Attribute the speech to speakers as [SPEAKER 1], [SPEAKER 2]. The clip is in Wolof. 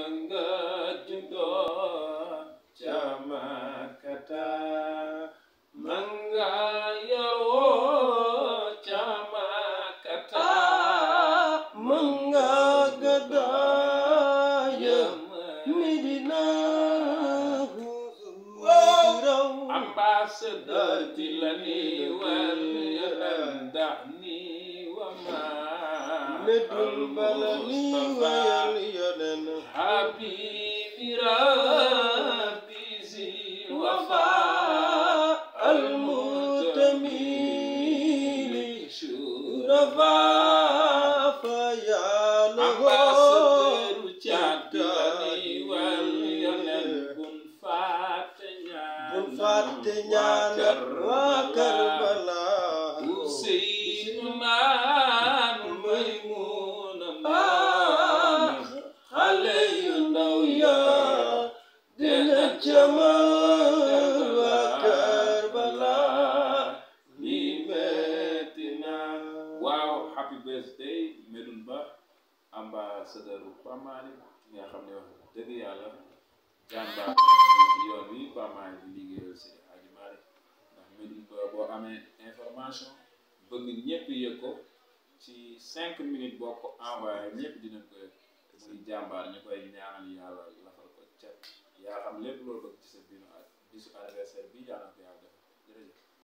[SPEAKER 1] nga juddoo ca Makkata ma nga yaroo ca Makkata
[SPEAKER 2] ma nga gàddaaya Medina raw
[SPEAKER 1] ambassadeur di la ni wal yadan ni wa ma
[SPEAKER 2] medul bala ni wayal yonen
[SPEAKER 1] habibi rabbi zi wafa
[SPEAKER 2] almutamili rafa fa yaaloho
[SPEAKER 1] ambassadeur jàddani wal yonen bun fàtte ñaan
[SPEAKER 2] bul fàtte ñaanal waa Karbala
[SPEAKER 1] Useynu maan Maymuna
[SPEAKER 2] ah
[SPEAKER 1] maan
[SPEAKER 2] xale yu ndaw ya dina jamal waa Karbala
[SPEAKER 1] li metti na waaw happy birthday Medoune Ba ambassadeur Pape Malick ki nga xam ne wax dëgg yàlla jàmbaar ci yoon wi Pape Malick di liggéeyal si Hadji Malick ndax Medoune Ba boo amee information bëgg ñëpp yëg ko ci cinq minutes boo ko envoyé ñëpp dinañ ko yëg muy jàmbaar ñu koy ñaanal yàlla lafal ko cat yaa xam lépp loo bëgg ci sa biir bisu anniversaire bi yàlla na ko yàlla def